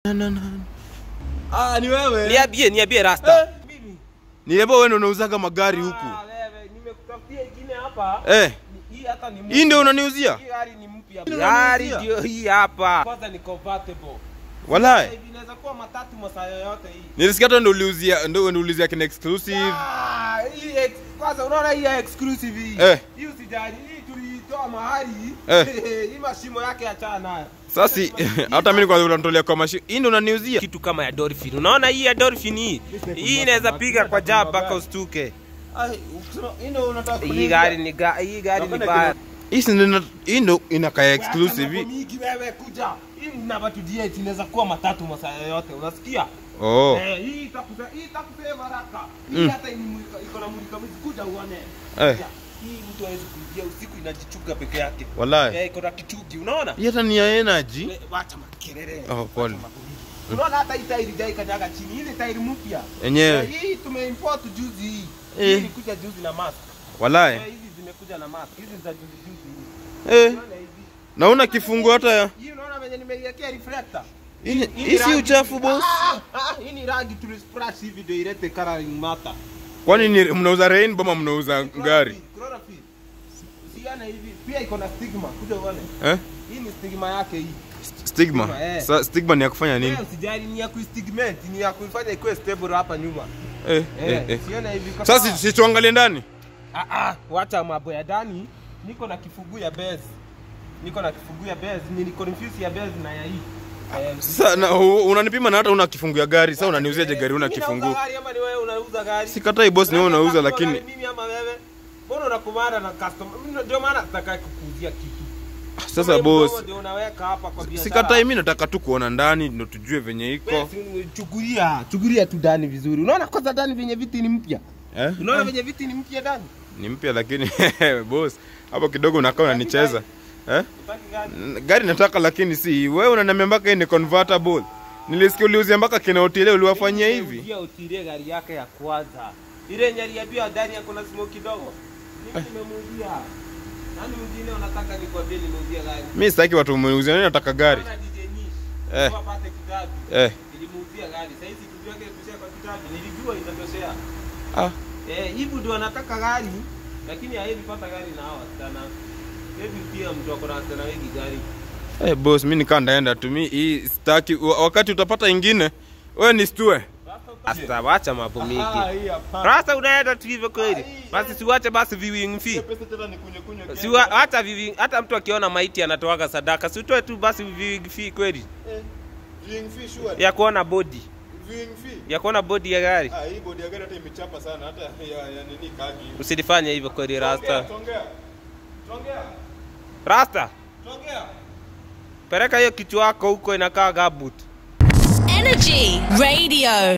Na, na, na. Ah, ni wewe. Niambie, niambie Rasta. Eh, Niebo wewe ndio unauzaga magari huku. Ah, wewe, nimekutafutia ingine hapa. Eh, Ni- Hii hata ni hii ndio unaniuzia? Hii gari ni mpya. Ndio Gari unaniuzia? ndio hii hapa. Kwanza ni convertible. Walai. Hivi inaweza kuwa matatu masaa yoyote hii. Nilisikia hata ndio uliuzia ndio ndio uliuzia kina exclusive. Ah, hii ex- kwanza unaona hii ya exclusive hii. Eh. Hii usijali, hii tulitoa mahali. Eh. Hii mashimo yake achana nayo. Sasa hata mimi kwa unatolea kwa mashi. Hii ndio unaniuzia? Kitu kama ya Dolphin. Unaona hii ya Dolphin hii? Hii inaweza piga kwa jab mpaka ustuke. Ai, ukisema hii ndio unataka Hii gari ni ga, hii gari ni Napenda baya. Hii si ndio hii ndio inakaa exclusive. Mingi wewe kuja. Hii namba tu DH inaweza kuwa matatu masaa yoyote. Unasikia? Oh. Eh, hii itakupa hii itakupa baraka. Hii Mm. hata imulika iko na mulika mwizi kuja uone. Eh. Hii mtu hawezi kuingia usiku inajichuga peke yake. Walai. Eh, iko na kichugi, unaona? Hii hata ni ya energy. We- Wacha makelele. Oh, pole. Unaona hata hii tairi jai kanyaga chini. Ile tairi mpya. Yenyewe. Eh, Hii tumeimport juzi hii. Eh. Hii ilikuja juzi na mask. Walai. Eh, hizi zimekuja na mask. Hizi za juzi juzi hii. Eh. Unaona hizi? Na una kifungu hata ya. Hii unaona venye nimeiwekea reflector. Hii ni- Hii ni hii si rangi- uchafu boss. Ah, ah, Hii ni rangi tulisplash hivi ndio ilete coloring matter. Kwani ni mnauza rainbow ama mnauza gari? Chlorophyll. Usione hivi. Pia iko na stigma. Kuja uone. Eh? Hii ni stigma yake hii. Stigma. Eh. Sa stigma ni ya kufanya nini? Wewe usijali ni ya kuistigment, ni ya kuifanya ikuwe stable hapa nyuma. Eh, Eh, eh, eh. sione hivi kwa Sasa sawa. si- si tuangalie ndani. Ah ah, wacha mambo ya ndani. Niko na kifungu ya base. Niko na kifungu ya base, ni ni confuse ya base na ya hii. Eh, Sasa na u- unanipima na hata una kifungu ya gari. Sasa unaniuziaje gari una mimi kifungu? nauza gari ama ni wewe unauza gari? Sikatai boss, ni wewe Unataka unauza kununua lakini gari mimi ama wewe? Mbona unakumana na customer? Mimi ndio maana nataka kukuuzia kitu. sasa Kama hii boss, mdogo ndio unaweka hapa kwa biashara. sikatai mimi nataka tu kuona ndani ndio tujue venye iko. Wewe si- Chukulia, chukulia tu ndani vizuri. Unaona kwanza ndani venye viti ni mpya. Eh? Unaona venye viti ni mpya ndani? Ni mpya lakini boss, hapo kidogo unakaa unanicheza. Eh? Utaki gani? N- Gari nataka lakini si wewe unaniambia mpaka hii ni convertible. Nilisikia uliuzia mpaka kina hoteli uliwafanyia hivi. Nimeuzia utilie gari yake ya kwanza. Ile yenye aliambiwa ndani yako na smoke kidogo. Mimi nimemuuzia. Nani mwingine unataka nikwambie nimeuzia gari? Mimi sitaki watu wameniuzia, mimi nataka gari. Bana DJ Nish. Eh. Kwa pate kitabu. Eh. Nilimuuzia gari. Sasa hizi kitu yake kushia kwa kitabu. Nilijua itatoshea. Ah. Eh, hivi ndio anataka gari lakini haivi pata gari na hawa sana. Hivi pia mtu ako na sana wengi gari. Eh, boss, mimi nikaa ndaenda tu mimi hii sitaki wa- wakati utapata ingine wewe nishtue. Asta wacha mambo mingi. hii hapa. Rasta unaenda tu hivyo kweli. Basi siwache basi viewing fee. Pesa tena nikunywe kunywe. Si wa- hata viewing hata mtu akiona maiti anatoaga sadaka. Si utoe tu basi viewing fee kweli Viewing fee sure. ya kuona body. Viewing fee. Ya kuona body ya gari. Ah, hii bodi ya gari hata imechapa sana hata ya, ya nini kagi. Usilifanye hivyo kweli Rasta. Tongea. Tongea. Rasta, Tongea. peleka hiyo kichwa yako huko inakaa gabut. Energy Radio.